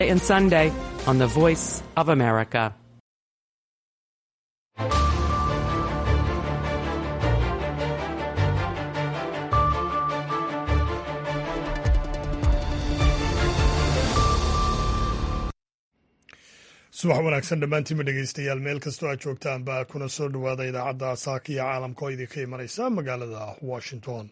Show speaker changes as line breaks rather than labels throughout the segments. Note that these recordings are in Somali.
and Sunday on the Voice of America.
subax wanaagsan dhammaantiinma dhegeystayaal meel kastoo aad joogtaanba kuna soo dhowaada idaacadda saaka iyo caalamka oo idinka imanaysa magaalada washington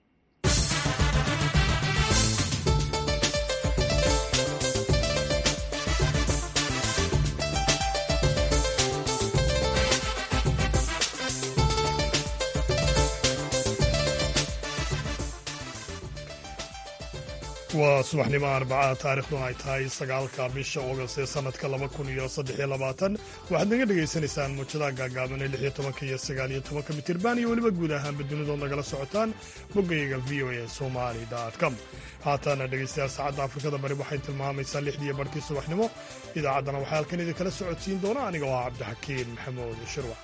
waa subaxnimo arbacaha taarikhduna ay tahay sagaalka bisha oogast ee sanadka laba kun iyo saddexiyo labaatan waxaad naga dhegaysanaysaan muujadaha gaagaaban ee lixiyo tobanka iyo sagaaliyo tobanka mitirban iyo weliba guud ahaanba dunidood nagala socotaan boggayaga v o a somali com haatana dhegeystayaal saacadda afrikada bari waxay tilmaamaysaa lixdiiyo barhkii subaxnimo idaacaddana waxaa halkan idinkala socodsiin doona aniga oo ah cabdixakiin maxamuud shirwac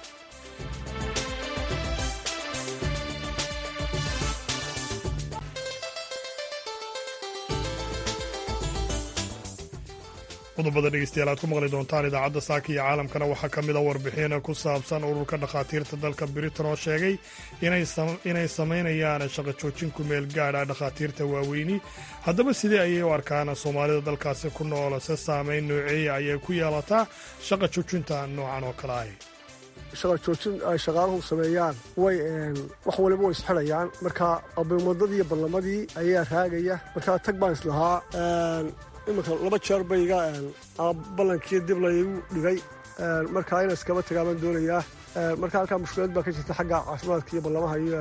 qodobada dhegeystayaal aad ku maqli doontaan idaacadda saaka iyo caalamkana waxaa ka mid a warbixin ku saabsan ururka dhakhaatiirta dalka britain oo sheegay inay samaynayaan shaqo joojin ku meel gaadha dhakhaatiirta waaweyni haddaba sidee ayay u arkaan soomaalida dalkaasi ku nool se saamayn nooceeya ayay ku yeelataa shaqa joojinta noocan oo kale ah
shaqa joojin ay shaqaaluhu sameeyaan way wax waliba way isxidhayaan marka abimadadii iyo ballamadii ayaa raagaya markaa tag baan islahaa iminka laba jeer bayga ballankii dib laygu dhigay markaa ina iskaba tagaa baan doonayaa marka halkaa mushkilad baa ka jirta xagga caafimaadka iyo ballamaha iyo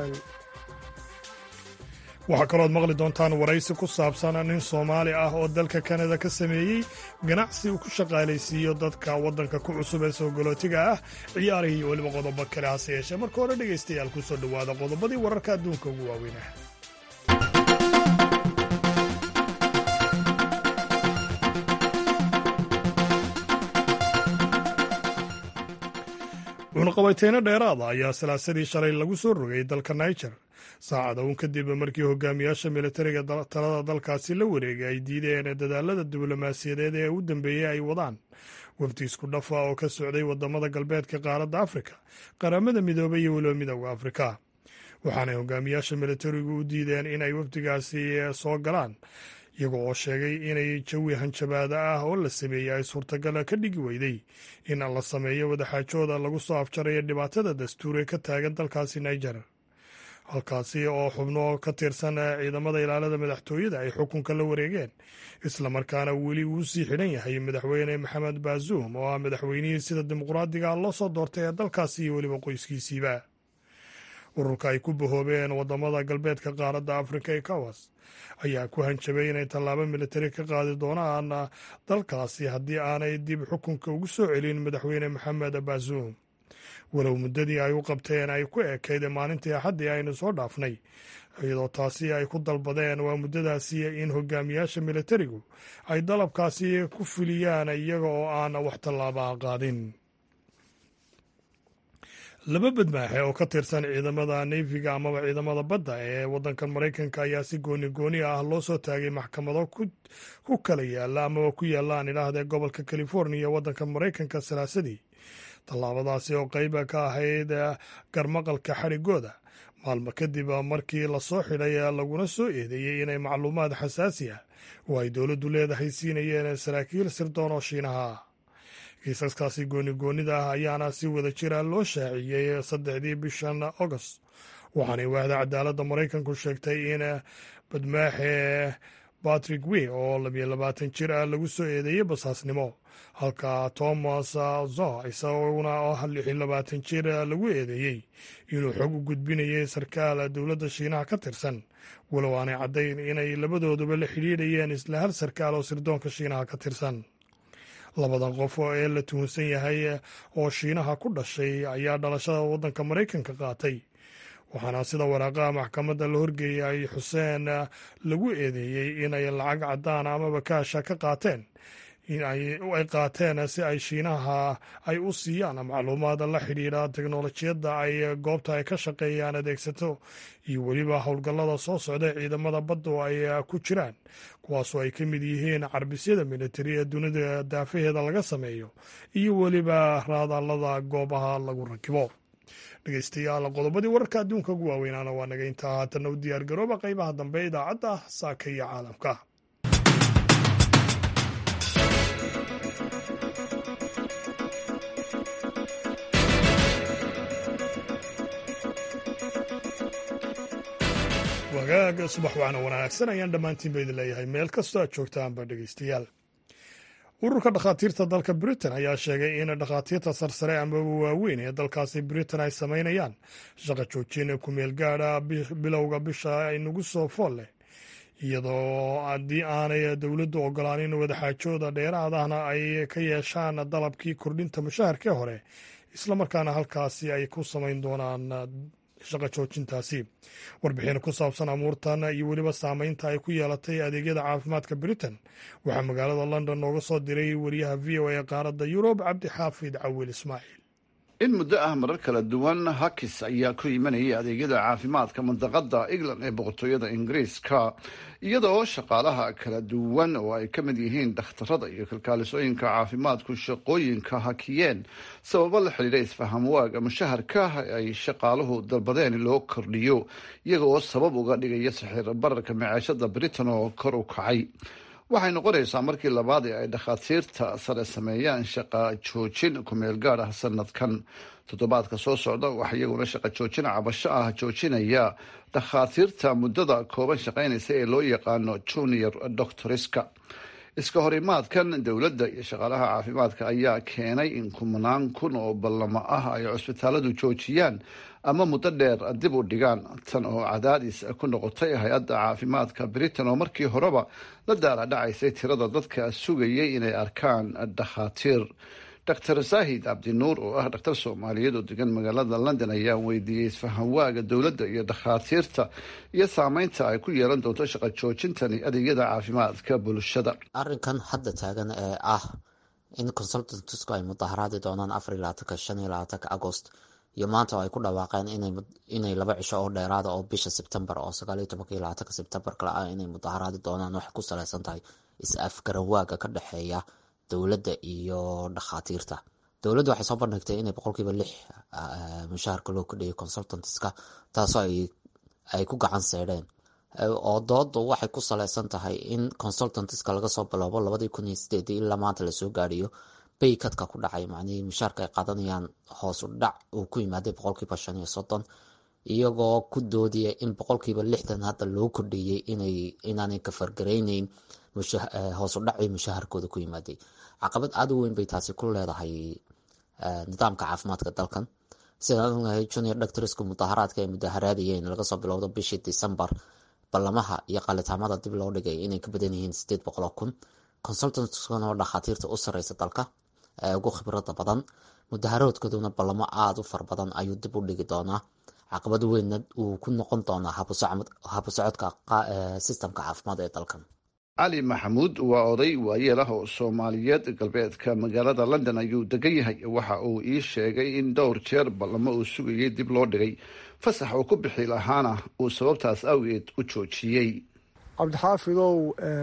waxaa kalooad maqli doontaan waraysi ku saabsan nin soomaali ah oo dalka kanada ka sameeyey ganacsi uu ku shaqaalaysiiyo dadka waddanka ku cusub ee soogolootiga ah ciyaarihii iyo weliba qodobo kale hase yeeshee marka hore dhegaystayaal ku soo dhowaada qodobadii wararka adduunka ugu waaweynah cunaqabayteyno dheeraada ayaa salaasadii shalay lagu soo rogay dalka niger saacada uun kadib markii hogaamiyaasha militariga talada dalkaasi la wareegay ay diideen dadaalada diblomaasiyadeed ee u dambeeyey ay wadaan wafdi isku dhafa oo ka socday wadamada galbeedka qaaradda afrika qaramada midoobay iyo weliba midooda afrika waxaanay hogaamiyaasha militarigu u diideen inay wafdigaasi soo galaan iyaga oo sheegay inay jawi hanjabaada ah oo la sameeyey ay suurtagala ka dhigi weyday in la sameeyo wadaxaajooda lagu soo afjarayo dhibaatada dastuure ka taagan dalkaasi niger halkaasi oo xubno ka tirsan ciidamada ilaalada madaxtooyada ay xukunka la wareegeen islamarkaana weli uu sii xidhan yahay madaxweyne maxamed baazuum oo ah madaxweynihii sida dimuqraadiga loo soo doortay ee dalkaasi iyo weliba qoyskiisiiba ururka ay ku bahoobeen wadamada galbeedka qaaradda afrika ee kawas ayaa ku hanjabay inay tallaabo militari ka qaadi doonaan dalkaasi haddii aanay dib xukunka ugu soo celin madaxweyne maxamed baazuum walow muddadii ay u qabteen ay ku ekayd maalintii axaddii aynu soo dhaafnay iyadoo taasi ay ku dalbadeen waa muddadaasi in hogaamiyaasha militarigu ay dalabkaasi ku fuliyaan iyaga oo aan wax tallaabaha qaadin laba badmaaxe oo ka tirsan ciidamada neyfiga amaba ciidamada badda ee waddankan maraykanka ayaa si gooni gooni ah loo soo taagay maxkamado ku kala yaala amaba ku yaalaan idhaahdee gobolka californiya waddanka maraykanka salaasadii tallaabadaasi oo qayba ka ahayd garmaqalka xadhigooda maalmo kadib markii lasoo xidhay laguna soo eedeeyey inay macluumaad xasaasi ah oo ay dowladdu leedahay siinayeen saraakiil sirdoon oo shiinaha ah kiisaskaasi goonigoonida ah ayaana si wada jira loo shaaciyey saddexdii bishan agost waxaanay waahda cadaaladda maraykanku sheegtay in badmaaxe batrick wey oo labiyo labaatan jir ah lagu soo eedeeyey basaasnimo halka thomas zo isaguna oo lixiyo labaatan jir lagu eedeeyey inuu xog u gudbinayay sarkaal dowladda shiinaha ka tirsan walow aanay caddayn inay labadooduba la xidhiidhayeen isla hal sarkaal oo sirdoonka shiinaha ka tirsan labadan qof ee la tuhunsan yahay oo shiinaha ku dhashay ayaa dhalashada waddanka maraykanka qaatay waxaana sida waraaqaha maxkamadda la horgeeyay xuseen lagu eedeeyey inay lacag caddaan amaba kaasha ka qaateen in ay qaateen si ay shiinaha ay u siiyaan macluumaad la xidhiidha teknolojiyadda ay goobta ay ka shaqeeyaan adeegsato iyo weliba howlgallada soo socda ciidamada badda oo ay ku jiraan kuwaasoo ay ka mid yihiin carbisyada militari ee dunida daafaheeda laga sameeyo iyo weliba raadaalada goobaha lagu rakibo dhegeystayaal qodobadii wararka adduunka ugu waaweynaana waa naga intaa haatanna u diyaar garooba qaybaha dambe idaacadda saaka iyo caalamka wagaaga subax waana wanaagsan ayaan dhammaantiin ba idin leeyahay meel kastoo aad joogtaanba dhegeystayaal ururka dhakhaatiirta dalka britain ayaa sheegay in dhakhaatiirta sarsare amaba waaweyn ee dalkaasi britain ay samaynayaan shaqa joojin kumeel gaadha bilowga bisha inagu soo fool leh iyadoo haddii aanay dowladdu ogolaanin wadaxaajooda dheeraadahna ay ka yeeshaan dalabkii kordhinta mushaharkii hore islamarkaana halkaasi ay ku samayn doonaan shaqa joojintaasi warbixin ku saabsan amuurtan iyo weliba saameynta ay ku yeelatay adeegyada caafimaadka britain waxaa magaalada london nooga soo diray wariyaha v o a qaaradda yurub cabdixaafid cawil ismaaciil
in muddo ah marar kala duwan hakis ayaa ku imanayay adeegyada caafimaadka mandaqada england ee boqortooyada ingiriiska iyadoo shaqaalaha kala duwan oo ay ka mid yihiin dhakhtarada iyo kalkaalisooyinka caafimaadku shaqooyinka hakiyeen sababo la xidhiidha isfaham waaga mushaharka ay shaqaaluhu dalbadeen loo kordhiyo iyagooo sabab uga dhigaya saxiir bararka maceeshada britain oo kor u kacay waxay noqonaysaa markii labaad ee ay dhakhaatiirta sare sameeyaan shaqa joojin kumeel gaad ah sanadkan toddobaadka soo socda waxaa iyaguna shaqa joojin cabasho ah joojinaya dhakhaatiirta muddada kooban shaqaynaysa ee loo yaqaano junior doctoriska iska horimaadkan dowladda iyo shaqaalaha caafimaadka ayaa keenay in kumanaan kun oo ballamo ah ay cusbitaaladu joojiyaan ama muddo dheer dib u dhigaan tan oo cadaadis ku noqotay hay-adda caafimaadka britain oo markii horeba la daaladhacaysay tirada dadka sugayay inay arkaan dhakhaatiir doctor saahid cabdinuur oo ah dhakhtar soomaaliyeed oo degan magaalada london ayaa weydiiyey isfahamwaaga dowladda iyo dhakhaatiirta iyo saameynta ay ku yeelan doonto shaqa joojintani adeegyada caafimaadka bulshada
arrinkan hadda taagan ee ah in consultantsku ay mudaharaadi doonaan afar iyo labaatanka shan iyo labaatanka agost iyo maanta oo ay ku dhawaaqeen inay laba cisho oo dheeraada oo bisha sebtembar oo sagaaliyo tobanka iyo labaatanka sebtembar kale ah inay mudaharaadi doonaan waxay ku saleysan tahay is-afgaranwaaga ka dhexeeya dowladda iyo dhakhaatiirta dowladda waxay soo bandhigtay inay boqolkiiba lix mushaharka loo kordhiyay consultantska taasoo ay ku gacan seedheen oo doodu waxay ku saleysan tahay in consultantska laga soo bilowbo labadii kun iyo sideedii ilaa maanta lasoo gaadhiyo baykadka ku dhacay macnihii mushaarka ay qaadanayaan hoosu dhac uu ku yimaaday boqolkiiba shan iyo soddon iyagoo ku doodaya in boqolkiiba lixdan hadda loo kordhiyey inay inaanay kafargarayneyn hoosu dhacii mushaharkooda ku yimaaday caqabad aada u weyn bay taasi ku leedahay nidaamka caafimaadka dalkan sidaan ognahay junior doctorsku mudaharaadka ay mudaharaadayeen laga soo bilowdo bishii decembar ballamaha iyo qalitaamada dib loo dhigay inay ka badan yihiin sideed boqol oo kun consultantkuna oo dhakhaatiirta u sareysa dalka ee ugu khibrada badan mudaharaadkooduna ballamo aada u fara badan ayuu dib u dhigi doonaa caqabad weynna uu ku noqon doonaa habusocodka sistamka caafimaad ee dalkan
cali maxamuud waa oday waayeel ah oo soomaaliyeed galbeedka magaalada london ayuu degan yahay waxa uu ii sheegay in dhowr jeer ballamo uu sugayay dib loo dhigay fasax uu ku bixi lahaana uu sababtaas awgeed u joojiyey
cabdixaafidow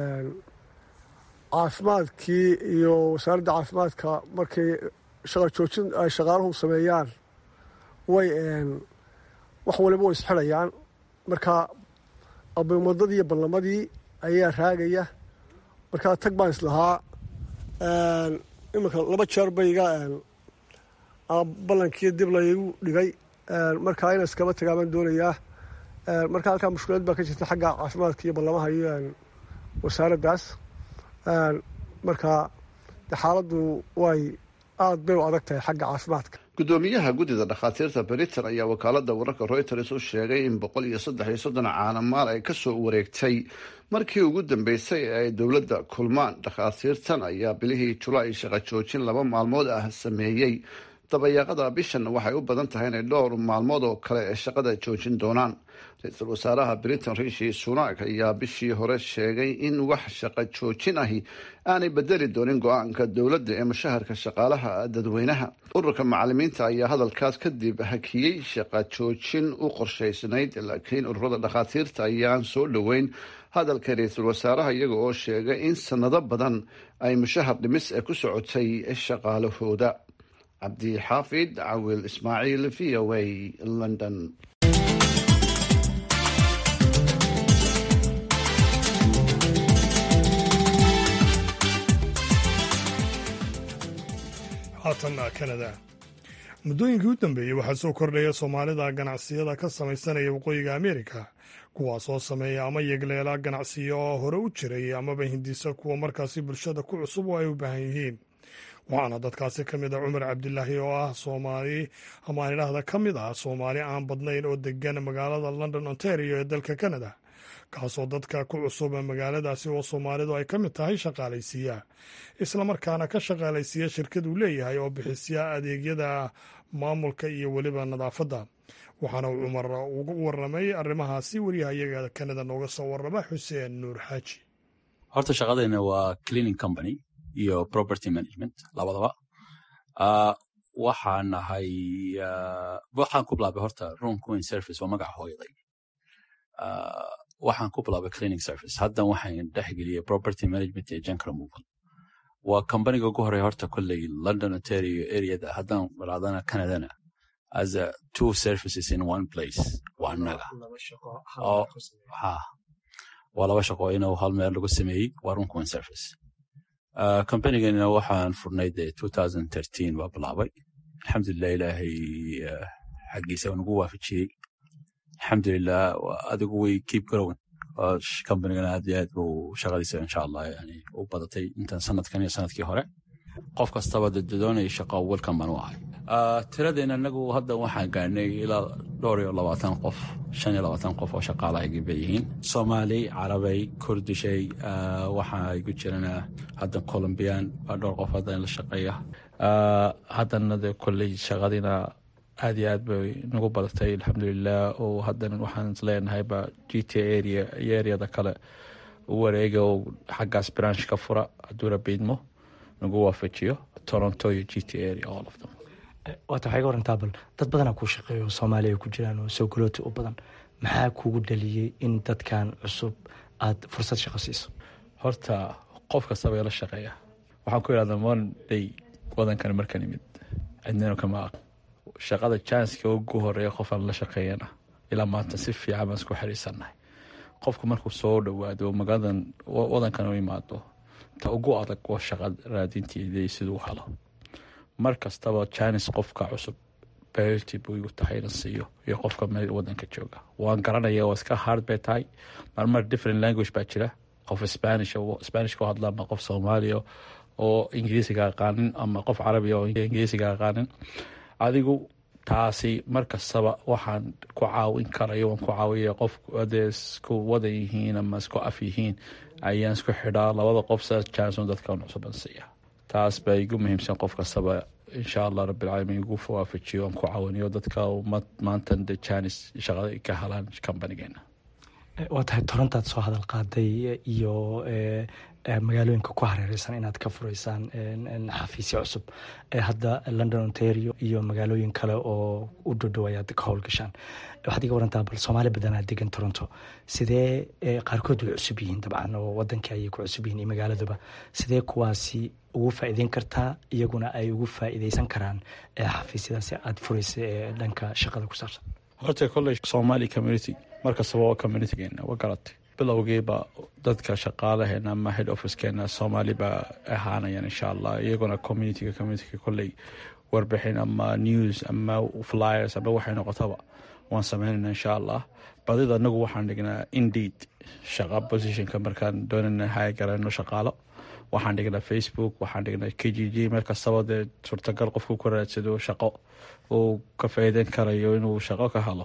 caafimaadkii iyo wasaaradda caafimaadka markay shaqa joojin ay shaqaaluhu sameeyaan way wax waliba way isxidhayaan marka abimadadii iyo ballamadii ayaa raagaya markaa tag baan islahaa iminka laba jeer bayga ballankii dib laygu dhigay markaa ina iskaba tagaa baan doonayaa marka halkaa mushkilad baa ka jirta xagga caafimaadka iyo ballamaha iyo wasaaraddaas marka xaaladdu way aada bay u adag tahay xagga caafimaadka
guddoomiyaha guddida dhakhaatiirta britain ayaa wakaalada wararka reuters u sheegay in boqol iyo saddex iyo soddon caanamaal ay kasoo wareegtay markii ugu dambeysay ee ay dowladda kulmaan dhakhaatiirtan ayaa bilihii julaay shaqa joojin laba maalmood ah sameeyey dabayaaqada bishan waxay u badan tahay inay dhowr maalmood oo kale ee shaqada joojin doonaan ra-iisul wasaaraha britain rishi sunak ayaa bishii hore sheegay in wax shaqo joojin ahi aanay bedeli doonin go-aanka dowladda ee mushaharka shaqaalaha dadweynaha ururka macalimiinta ayaa hadalkaas kadib hakiyey shaqa joojin u qorshaysnayd laakiin ururada dhakhaatiirta ayaan soo dhoweyn hadalka ra-iisul wasaaraha iyaga oo sheegay in sanado badan ay mushahar dhimis ee ku socotay shaqaalahooda cabdixaafid cawil ismaaciil v o a london
haatanna kanada muddooyinkii u dambeeyey waxaa soo kordhaya soomaalida ganacsiyada ka samaysanaya waqooyiga ameerika kuwaasoo sameeya ama yegleela ganacsiyo oo hore u jiray amaba hindisa kuwa markaasi bulshada ku cusub oo ay u baahan yihiin waxaana dadkaasi ka mid ah cumar cabdilaahi oo ah soomaali ama aan idhaahda ka mid ah soomaali aan badnayn oo degan magaalada london ontario ee dalka canada kaasoo dadka ku cusub magaaladaasi oo soomaalidu ay ka mid tahay shaqaalaysiiya islamarkaana ka shaqaalaysiiya shirkad uu leeyahay oo bixisiya adeegyada maamulka iyo weliba nadaafadda waxaana uu cumar ugu waramay arrimahaasi wariyahayaga kanada nooga soo warrama xuseen nuur xaaji
horta shaqadeena waa cleaning company iyo property management labadaba waxaan nahay waxaan ku bilaabay horta room queen service waa magaca hooyaday waxaan ku bilaabay cleaning service haddan waxaan dhexgeliyey property management iyo junk removal waa companiga ugu horeya horta kolley london ontario areada haddaan raadana canadana as a two services in one place waa annaga waa laba shaqo inuu hal meel lagu sameeyey waa room queen service companigana waxaan furnay de baa bilaabay alxamdulilah ilaahay xaggiisa nagu waafajiyey alxamdulilah adigu way keep growing companigana aad iyo aad buu shaqadiisa insha allah yani u badatay intan sanadkan iyo sanadkii hore qof kastaba doonaya shaqo welcome baan u ahay tiradeena anagu hadda waxaan gaarnay ilaa dhowr iyo labaatan qof shan iyo labaatan qof oo shaqaalahaygii bay yihiin soomaali carabay kurdishay waxaa igu jirana hadda colombian waa dhowr qof hadda in la shaqeeya haddana de kolley shaqadiina aad iyo aad bay nagu badatay alxamdulilah oo haddana waxaan isleenahayba g t area iyo areada kale u wareega oo xaggaas branch ka fura hadduu rabiidmo nagu waafajiyo toronto iyo g t area all of them
waata waxay ga warantaa bal dad badanaa kuu shaqeeya oo soomaaliya ku jiraan oo soo galooti u badan maxaa kugu dhaliyey in dadkan cusub aad fursad shaqo siiso
horta qof kastaba ila shaqeeya waxaan ku idhahdaa monday wadankan markan imid cidnino kama aq shaqada janska ugu horeeya qofaan la shaqeeyana ilaa maanta si fiican baan isku xiriirsannahay qofku markuu soo dhowaado magaaladan wadankan u imaado ta ugu adag waa shaqa raadinteeda siduu helo mar kastaba janis qofka cusub berty buu igu tahay inan siiyo iyo qofka meel wadanka jooga waan garanaya waa iska hard bay tahay marmar different language baa jira qof spanish spanish ku hadla ama qof soomaaliya oo ingiriisiga aqaanin ama qof carabiya oo ingiriisiga aqaanin adigu taasi mar kastaba waxaan ku caawin karayo waan ku caawiya qof hadee isku wadan yihiin ama isku af yihiin ayaan isku xidhaa labada qof sa janson dadka cusuban siiya taas baa igu muhiimsan qof kastaba insha allah rabbilcaalamiin igu waafajiyo aan ku caawiniyo dadka maantan de janis shaqada ka helaan companigeena
waa tahay torontaad soo hadal qaaday iyo magaalooyinka ku hareereysan inaad ka fureysaan xafiisyo cusub hadda london ontario iyo magaalooyin kale oo u dhodhow ayaad ka howlgashaan waxaad iga warantaa bal soomaali badanaa degan toronto sidee qaarkood way cusub yihiin dabcan oo wadankii ayay ku cusub yihiin iyo magaaladuba sidee kuwaasi ugu faa'iideyn kartaa iyaguna ay ugu faa'iideysan karaan xafiisyadaasi aad fureysa ee dhanka shaqada ku saabsan
horta kolley somali community markastaba waa communitygeena waa garatay bilowgiiba dadka shaqaalaheena ama head officekeena soomaali baa ahaanayaan insha allah iyaguna communityga communityga kolley warbixin ama news ama flyers ama waxay noqotaba waan sameynayna insha allah badida anagu waxaan dhignaa indeed shaqa positionka markaan doonana haya garano shaqaalo waxaan dhignaa facebook waxaan dhignaa k g g meel kastaba dee suurtagal qofku ku raadsado shaqo uu ka faa'iideyn karayo inuu shaqo ka helo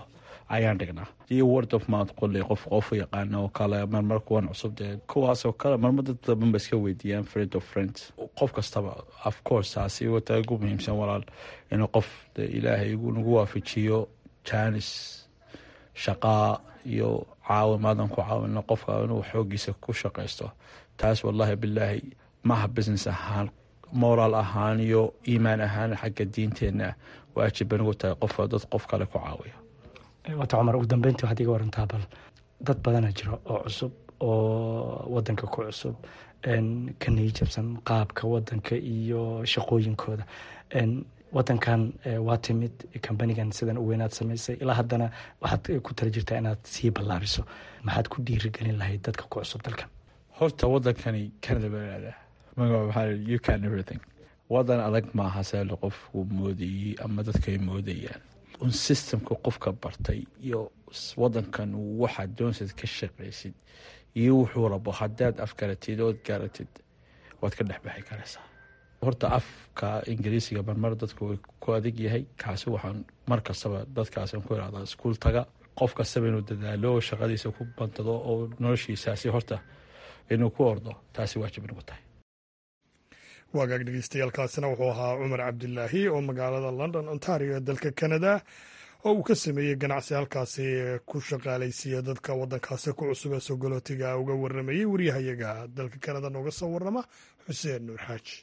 ayaan dhignaa iyo word of mouth qoley qof qofu yaqaana oo kale marmar kuwan cusub dee kuwaasoo kale marmar dad badan ba iska weydiiyaan friend of friends qof kastaba of course taasi wata ugu muhiimsan walaal inuu qof de ilaahay nagu waafajiyo janis shaqaa iyo caawimaadan ku caawino qofka inuu xoogiisa ku shaqaysto taas wallahi bilaahi maha business ahaan moraal ahaan iyo iimaan ahaan xagga diinteenna waajib banigu tahay qofka dad qof kale ku caawiya
wata cumar ugu dambeyntii waxaad iga warantaa bal dad badana jiro oo cusub oo wadanka ku cusub ka niyijabsan qaabka wadanka iyo shaqooyinkooda wadankan waa timid kambanigan sidan u weynaad samaysay ilaa haddana waxaad ku tala jirtaa inaad sii ballaariso maxaad ku dhiirigelin lahayd dadka ku cusub dalkan
horta wadankani canada baa magaca maxaa you can everything wadan adag maaha seelo qofku moodayey ama dadkay moodayaan un systemka qofka bartay iyo wadankan waxaad doonsid ka shaqaysid iyo wuxuu rabo haddaad afgaratid ood garatid waad ka dhexbaxi karaysaa horta afka ingiriisiga marmar dadku way ku adag yahay kaasi waxaan mar kastaba dadkaasaan ku irahdaa iskuul taga qof kastaba inuu dadaalo oo shaqadiisa ku bantado oo noloshiisaasi horta inuu ku ordo taasi waajib inagu tahay
waagaag dhegeystayaaalkaasina wuxuu ahaa cumar cabdilaahi oo magaalada london ontario ee dalka canada oo uu ka sameeyey ganacsi halkaasi ku shaqaalaysiiya dadka wadankaasi ku cusub ee sogolootiga uga waramayey waryahayaga dalka canada nooga soo warama xuseen nuur xaaji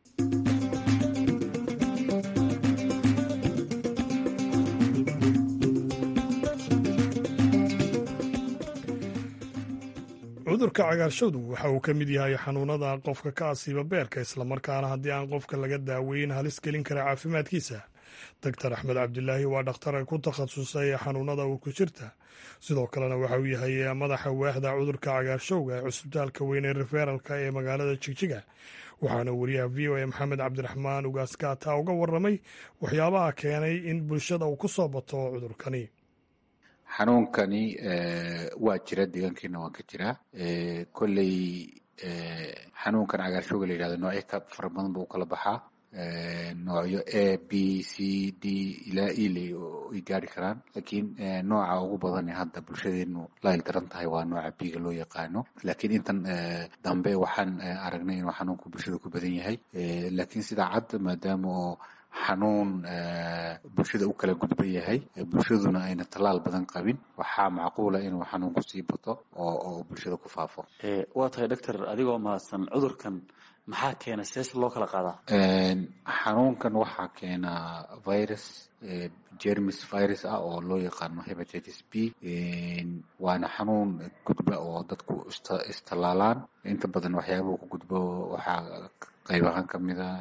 cudurka cagaarshowdu waxa uu ka mid yahay xanuunada qofka ka asiiba beerka islamarkaana haddii aan qofka laga daaweyn halis gelin kara caafimaadkiisa doctor axmed cabdilaahi waa dhakhtar ku takhasusay xanuunada uu ku jirta sidoo kalena waxa uu yahay madaxa waaxda cudurka cagaarshowga ee cusbitaalka weyn ee referalka ee magaalada jigjiga waxaana wariyaha v o a maxamed cabdiraxmaan ugaaskaata uga waramay waxyaabaha keenay in bulshada uu ku soo bato cudurkani
xanuunkani waa jira deegaankeena waan ka jiraa kolley xanuunkan cagaarshowga la yihahdo noocyo ka fara badan buu ukala baxaa noocyo a b c d ilaa ele ay gaari karaan laakiin nooca ugu badan ee hadda bulshadeenu la ildaran tahay waa nooca biga loo yaqaano laakiin intan dambe waxaan aragnay inuu xanuunku bulshada ku badan yahay laakiin sidaa cad maadaama oo xanuun bulshada u kala gudban yahay bulshaduna ayna tallaal badan qabin waxaa macquula inuu xanuunku sii bato oo bulshada ku faafo
waa tahay doctor adigoo mahadsan cudurkan maxaa keena sees loo kala qaadaa
xanuunkan waxaa keena virus jermis virus ah oo loo yaqaano hepatitis b waana xanuun gudba oo dadku istallaalaan inta badan waxyaabuhu ku gudbo waxaa qayb ahaan kamid a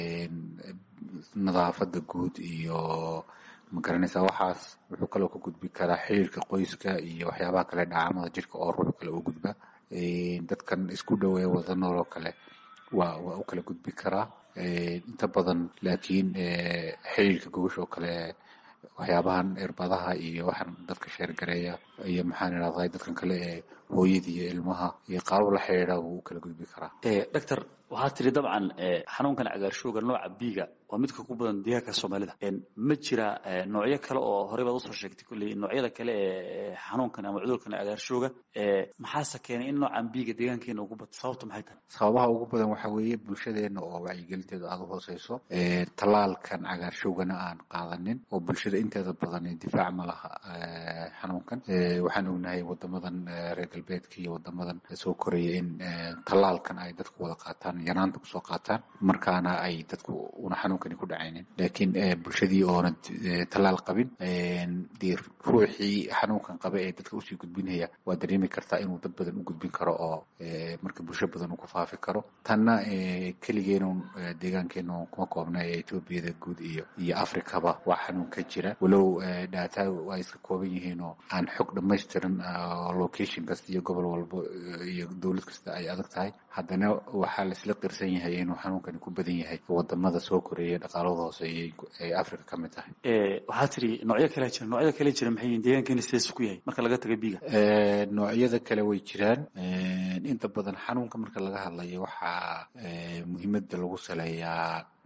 nadaafada guud iyo magaranaysa waxaas wuxuu kaloo ka gudbi karaa xiriirka qoyska iyo waxyaabaha kale dhacaamada jirka oo ruux kale u gudba dadkan isku dhoweeya wada nool oo kale waa waa u kala gudbi karaa inta badan laakiin xiriirka gogosha oo kale waxyaabahan irbadaha iyo waxaan dadka sheergareeya iyo maxaan idhahday dadkan kale ee hooyada iyo ilmaha iyo qaabab la xidhiidha wuu u kala gudbi karaa
doctor waxaa tiri dabcan xanuunkan cagaarshowga nooca biga waa midka ku badan deegaanka soomaalida ma jira noocyo kale oo horey baad usoo sheegtay kolley noocyada kale ee xanuunkan ama cudurkan cagaarshowga maxaase keenay in noocan biga deegaankeena ugu bato sababta maxay tahay
sababaha ugu badan waxaa weeye bulshadeena oo wacyigelinteedu aada u hooseyso tallaalkan cagaarshowgana aan qaadanin oo bulshada inteeda badan difaac ma laha xanuunkan waxaan ognahay wadamadan reer galbeedka iyo wadamadan soo koraya in tallaalkan ay dadku wada qaataan yanaanta kusoo qaataan markaana ay dadku una xanuunkani ku dhacaynin laakiin bulshadii oona tallaal qabin dee ruuxii xanuunkan qaba ee dadka usii gudbinaya waa dareemi kartaa inuu dad badan u gudbin karo oo marka bulsho badan uu ku faafi karo tanna keligeenun deegaankeenu kuma koobna ee etoobiyada guud iyo iyo afrikaba waa xanuun ka jira walow dhaata ay iska kooban yihiin oo aan xog dhamaystiran location kasta iyo gobol walbo iyo dowlad kasta ay adag tahay haddana waxaa laisla qirsan yahay inuu xanuunkani ku badan yahay wadamada soo koreeya dhaqaalada hooseeyay ee africa ka mid tahay
waxaa tiri noocyo kale jira noocyada kale jira maxay yihiin deegaankeena sidaas ku yahay marka laga taga biga
noocyada kale way jiraan inta badan xanuunka marka laga hadlayo waxaa muhiimada lagu saleeyaa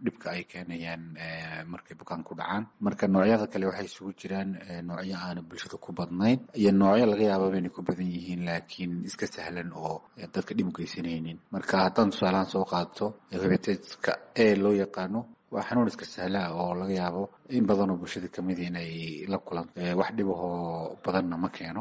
dhibka ay keenayaan markay bukaan ku dhacaan marka noocyada kale waxay isugu jiraan noocyo aana bulshada ku badnayn iyo noocyo laga yaababa inay ku badan yihiin laakiin iska sahlan oo dadka dhib u geysanaynin marka haddaan tusaalahaan soo qaadato hebatiska e loo yaqaano waa xanuun iska sahlaa oo laga yaabo in badanoo bulshada kamid inay la kulanto wax dhibahoo badanna ma keeno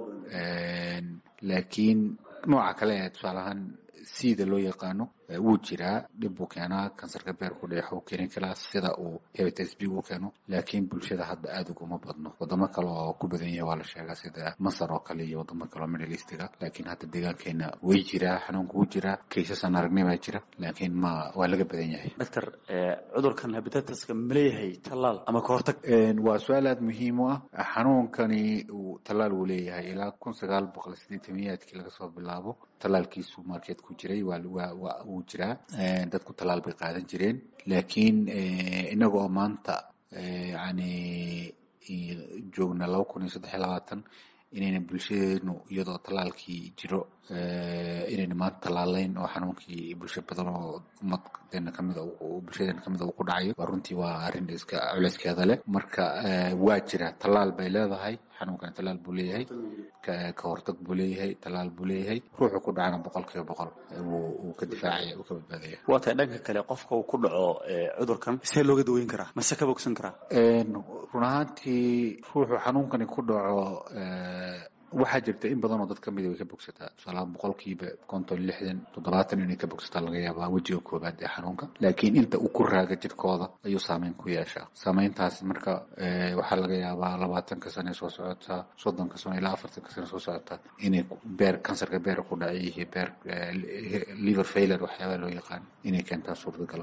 laakiin nooca kale ee tusaalahaan sida loo yaqaano wuu jiraa dhib buu keenaa kansarka beerku dheex uu keeni karaa sida uu hepatitis b u keeno laakiin bulshada hadda aada uguma badno wadamo kale oo ku badan yahay waa la sheegaa sida masar oo kale iyo wadamo kale oo middle eastiga laakiin hadda deegaankeena way jiraa xanuunka wuu jiraa kaysasaan aragnay baa jira laakiin ma waa laga badan yahay
doctor cudurkan hepatitiska ma leeyahay tallaal ama ka hortag
waa su-aal aada muhiim u ah xanuunkani uu tallaal wuu leeyahay ilaa kun sagaal boqol sideetamiyaadkii laga soo bilaabo tallaalkiisu markeed ku jiray waa wuu jiraa dadku tallaal bay qaadan jireen laakiin inaga oo maanta yani joogna laba kun iyo saddex iyo labaatan inayna bulshadeenu iyadoo tallaalkii jiro inayna maanta tallaalayn oo xanuunkii bulsho badan oo ummadeena kamida bulshadeena kamida uu ku dhacayo waa runtii waa arrin iska culeyskeeda leh marka waa jira tallaal bay leedahay xanuunkana tallaal buu leeyahay ka hortag buu leeyahay tallaal buu leeyahay ruuxu ku dhacana boqol kiiba boqol wuu ka difaacaya uu ka badbaadaya
waa tahay dhanka kale qofka uu ku dhaco cudurkan see looga daweyn karaa mase ka bogsan karaa
run ahaantii ruuxu xanuunkani ku dhaco waxaa jirta in badan oo dad kamida way ka bogsataa tusaalahaan boqolkiiba konton lixdan toddobaatan inay ka bogsataa laga yaabaa wejiga koobaad ee xanuunka laakiin inta uu ku raaga jirkooda ayuu saameyn ku yeeshaa saameyntaas marka waxaa laga yaabaa labaatanka sane soo socotaa soddonka sano ilaa afartanka sane soo socotaa inay beer kansarka beer ku dhacay iyo beer liver failure waxyaabaa loo yaqaan inay keentaa suurtagalo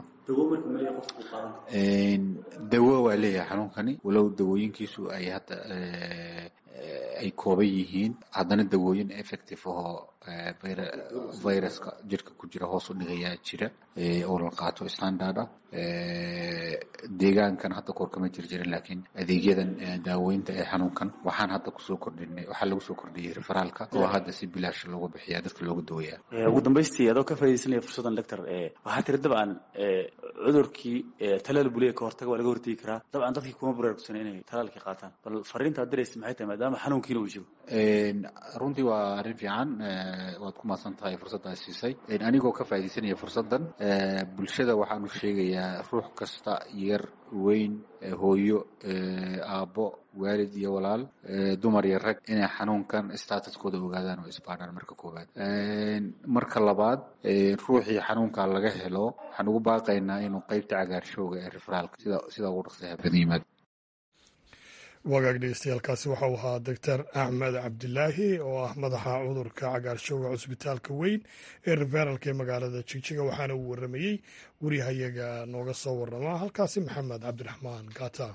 dawo waa leeyahay xanuunkani walow dawooyinkiisu ay hadda ay kooban yihiin haddana dawooyin effective ahoo viruska jirka ku jira hoos u dhigayaa jira oo la qaato standard ah deegaankan hadda koor kama jir jirin laakiin adeegyadan daaweynta ee xanuunkan waxaan hadda kusoo kordhinay waxaa lagu soo kordhiyey referaalka oo hadda si bilaash looga bixiya dadka looga daweeyaa
ugu dambaystii adoo ka faaidaysanaya fursaddan doctor waxaa tiri dabcan cudurkii talaal buliya ka hortaga waa laga hortegi karaa dabcan dadkii kuma baraarugsan inay talaalkii qaataan bal fariintaad diraysa maxay tahay maadaama xanuunkiina uu jiro
runtii waa arrin fiican waad ku mahadsan tahay fursaddaa siisay anigoo ka faaidaysanaya fursaddan bulshada waxaanu sheegayaa ruux kasta yar weyn hooyo aabbo waalid iyo walaal dumar iyo rag inay xanuunkan statuskooda ogaadaan oo isbaadhaan marka koowaad marka labaad ruuxii xanuunka laga helo waxaan ugu baaqaynaa inuu qeybta cagaarshowga ee referaalka sida sida ugu dhaqsaha badan yimaad
wagaag dhegeystayaaalkaasi waxa uu ahaa doctor axmed cabdilaahi oo ah madaxa cudurka cagaarshowga cusbitaalka weyn ee referaalka ee magaalada jigjiga waxaana uu waramayey wariyahayaga nooga soo warama halkaasi maxamed cabdiraxmaan gata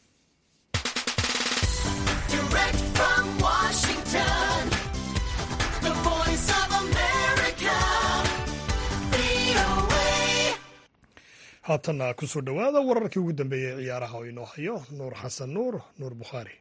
haatanna kusoo dhowaada wararkii ugu dambeeyey ee ciyaaraha oo inoo hayo nuur xasan nuur nuur bukhaari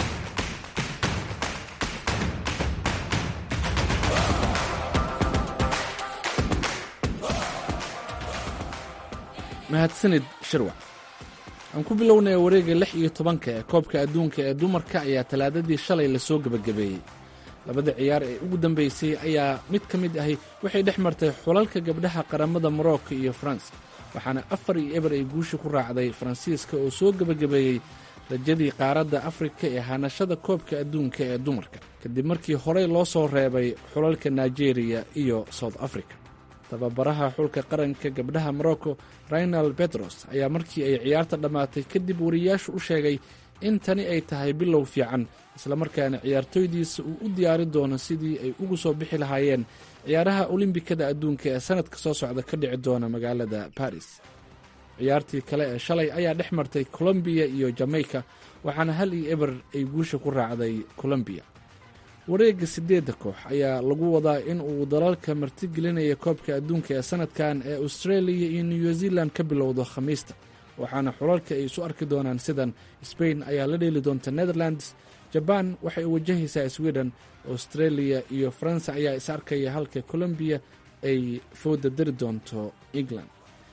mahadsanid shirwac aan ku bilownaya wareegga lix iyo tobanka ee koobka adduunka ee dumarka ayaa talaadadii shalay lasoo gebagabeeyey labada ciyaar ee ugu dambeysay ayaa mid ka mid ahi waxay dhex martay xulalka gabdhaha qaramada morocco iyo faransa waxaana afar iyo eber ay guusha ku raacday faransiiska oo soo gebagabeeyey rajadii qaaradda afrika ee hanashada koobka adduunka ee dumarka kadib markii horey loo soo reebay xulalka nigeriya iyo south africa tababaraha xulka qaranka gabdhaha morocco raynal bedros ayaa markii ay ciyaarta dhammaatay kadib wariyaashu u sheegay in tani ay tahay bilow fiican islamarkaana ciyaartooydiisa uu u diyaari doono sidii ay ugu soo bixi lahaayeen ciyaaraha olimbikada adduunka ee sanadka soo socda ka dhici doona magaalada baris ciyaartii kale ee shalay ayaa dhex martay colombiya iyo jamaica waxaana hal iyo eber ay guusha ku raacday colombiya wareegga siddeedda koox ayaa lagu wadaa in uu dalalka martigelinaya koobka adduunka ee sanadkan ee australia iyo new zealand ka bilowdo khamiista waxaana xulalka ay isu arki doonaan sidan sbain ayaa la dheeli doonta netherlands jabaan waxay wajahaysaa sweden australia iyo faransa ayaa is arkaya halka colombiya ay fooda dari doonto england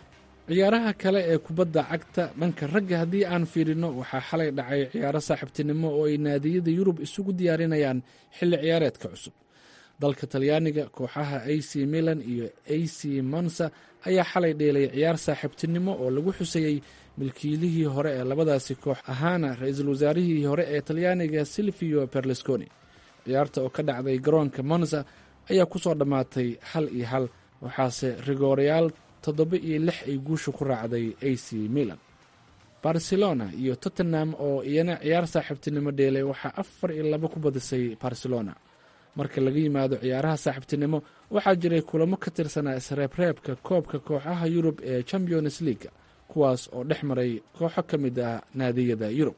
ciyaaraha kale ee kubadda cagta dhanka ragga haddii aan fiirino waxaa xalay dhacay ciyaaro saaxiibtinimo oo ay naadiyada yurub isugu diyaarinayaan xilli ciyaareedka cusub dalka talyaaniga kooxaha a c milan iyo a c monsa ayaa xalay dheelay ciyaar saaxiibtinimo oo lagu xusayey milkiilihii hore ee labadaasi koox ahaana ra-iisul wasaarihii hore ee talyaaniga silvio berlusconi ciyaarta oo ka dhacday garoonka monza ayaa ku soo dhammaatay hal iyo hal waxaase rigoorayaal toddoba iyo lix ay guusha ku raacday a c milan barcelona iyo tottenham oo iyana ciyaar saaxiibtinimo dheelay waxaa afar iyo laba ku badisay barcelona marka laga yimaado ciyaaraha saaxiibtinimo waxaa jiray kulamo ka tirsanaa isreebreebka koobka kooxaha yurub ee champions leaga kuwaas oo dhex maray kooxo ka mid ah naadiyada yurub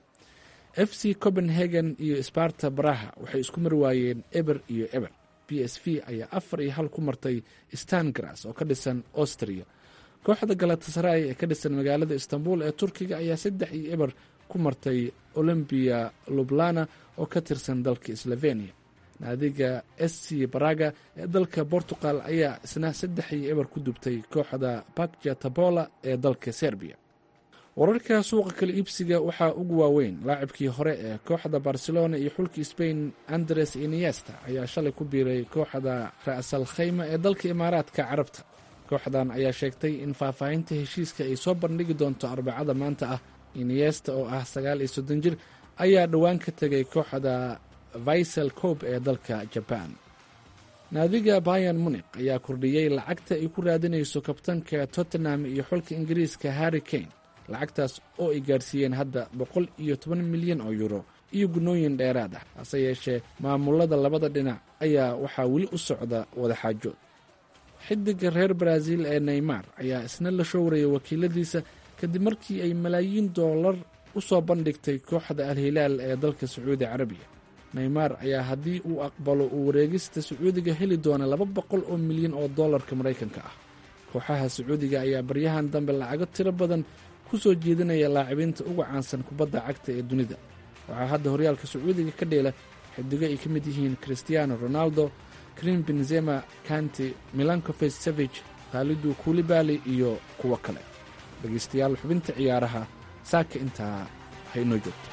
f c copenhagen iyo sparta baraha waxay isku mar waayeen eber iyo eber b s v ayaa afar iyo hal ku martay stangras oo ka dhisan austria kooxda galatasaray ee ka dhisan magaalada istanbul ee turkiga ayaa saddex iyo eber ku martay olymbia lublana oo ka tirsan dalka slovenia naadiga s c baraga ee dalka portugal ayaa isna saddex iyo eber ku dubtay kooxda bakja tabola ee dalka serbiya wararka suuqa kala iibsiga waxaa ugu waaweyn laacibkii hore ee kooxda barcelona iyo xulka spain andres iniesta ayaa shalay ku biiray kooxda ra'sal khayma ee dalka imaaraadka carabta kooxdan ayaa sheegtay in faahfaahinta heshiiska ay soo bandhigi doonto arbacada maanta ah iniesta oo ah sagaal iyo soddon jir ayaa dhowaan ka tegay kooxda vaisel cob ee dalka jaban naadiga bayan munik ayaa kordhiyey lacagta ay ku raadinayso kabtanka tottenham iyo xulka ingiriiska harry kane lacagtaas oo ay gaarsiiyeen hadda boqol iyo toban milyan oo yuro iyo gunooyin dheeraad ah hase yeeshee maamulada labada dhinac ayaa waxaa weli u socda wadaxaajood xidiga reer baraaziil ee neymar ayaa isna la showraya wakiiladiisa kadib markii ay malaayiin doolar u soo bandhigtay kooxda al-hilaal ee dalka sacuudi carabiya neymar ayaa haddii uu aqbalo uu wareegista sacuudiga heli doona laba boqol oo milyan oo dollarka maraykanka ah kooxaha sacuudiga ayaa baryahan dambe lacago tiro badan ku soo jeedinaya laacibiinta uga caansan kubadda cagta ee dunida waxaa hadda horyaalka sacuudiga ka dheela xidigo ay ka mid yihiin christiano ronaldo krim benzema kanti milankofes savage khaalidu kulibali iyo kuwo kale dhegaystayaal xubinta ciyaaraha saaka intaa haynoo joogto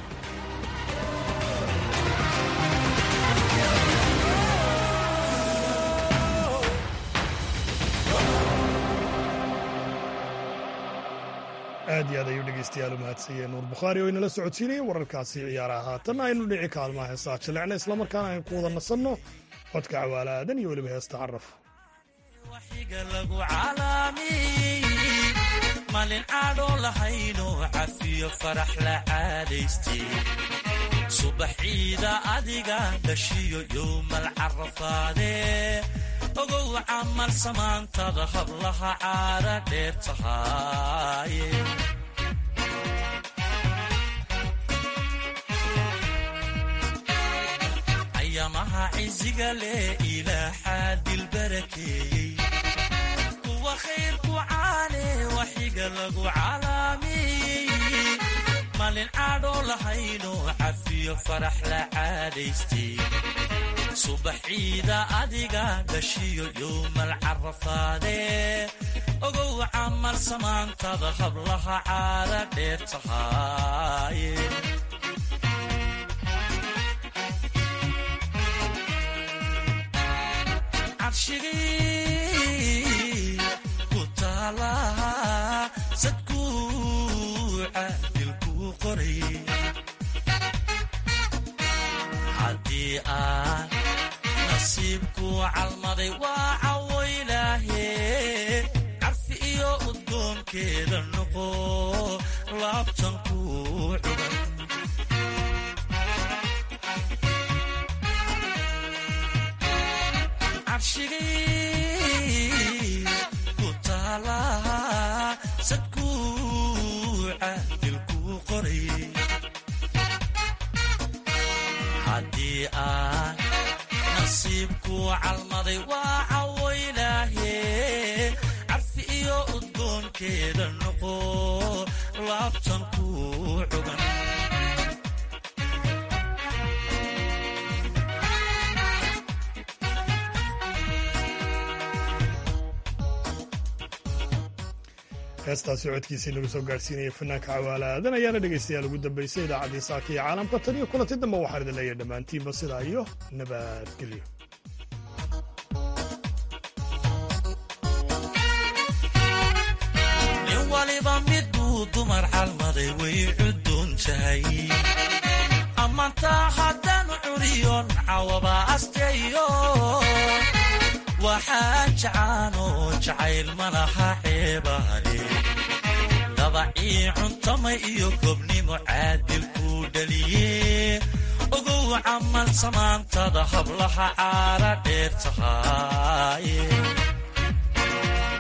aad iyo aad ayuu dhegeystayaal u mahadsanyahe nuur bukhaari oo inala socodsiinaya wararkaasi ciyaaraha haatan aynu dhici kaalmaha heesaa jilecna islamarkaana aynu ku wada nasanno codka cawaala aadan iyo weliba heesta caraf
malin caadhoo lahayno cafiyo farax la caadaystay subaxiida adiga dhashiyo yowmal carafaadee ogow camal samaantada hablaha caara dheer tahaaye ayamaha ciziga leh ilaaxaa dilbarakeeyey kuwa khayrku caane waxiga lagu calaamiyey malin caadhoo lahayno cafiyo farax la caadaystay subaxiida adiga dhashiyo yowmal carafaadee ogow camal samaantada hablaha caara dheer tahaaye cabshigii ku taalaha sadkuuca dilkuu qoray haddii aan nasiibku calmaday waa cawoylaahe carfi iyo udgoonkeeda noqo laabtan ku cugan cabshigii ku taalaha sadkuuca dilkuu qoray haddii aan nasiibku calmaday waa cawoylaahe carfi iyo udgoonkeeda noqo laabtan ku cugan
heestaasi codkiisii lagu soo gaadhsiinaya fanaanka cawaala aadan ayaana dhegaystayaal ugu dambaysay idaacaddii saaka iyo caalamka tan iyo kulanti dambe waxaan idin leeyahay dhammaantiinba sidaa iyo nabadgelyo
nin waliba miduu dumar calmaday way cuduun tahay ammaantaa haddaan curiyon cawaba asteeyo waxaa jacaano jacayl ma laha ceebaale dabacii cuntamay iyo gobnimo caadilkuu dhaliye ogow camal samaantada hablaha caara dheer tahay